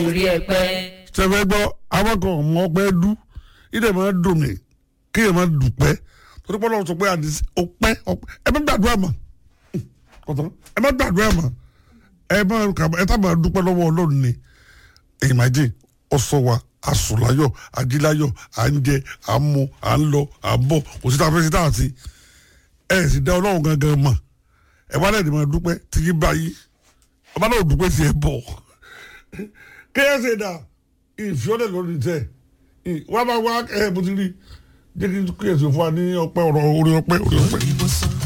orí ẹ pẹ́. sẹfẹ gbọ́ àwọn kan mọ pé dú ìdè máa dùn mí kí ẹ máa dùpẹ́ torí pé Ọlọ́run sọ pé àdìsí ọpẹ́ ọpẹ́ ẹ má gbàdúrà mọ́ kọtọ ẹ má gbàdúrà mọ́ ẹ má kà ẹ tá máa dúpẹ́ lọ́wọ́ Ọlọ́run ni ìmàjì ọsọ wa asùnláyọ̀ ajíláyọ̀ à ń jẹ à ń mu à ń lọ à ń bọ̀ kò sí tá a fẹ́ sí tá a sí ẹ sì dá Ọlọ́run gangan mọ̀ ẹ wá lẹ́yìn máa dúpẹ́ tìyí báyìí ọba náà dúpẹ́ sí ẹ bọ̀ kéèyàn ṣe dà ìfiọ́lẹ̀ lórí tẹ̀ wọ́n bá wá ẹ̀ bó ti rí jẹ́ kí kéèyàn ṣe fún wa ní ọpẹ́ ọ̀rọ̀ orí ọpẹ́ orí ọpẹ́.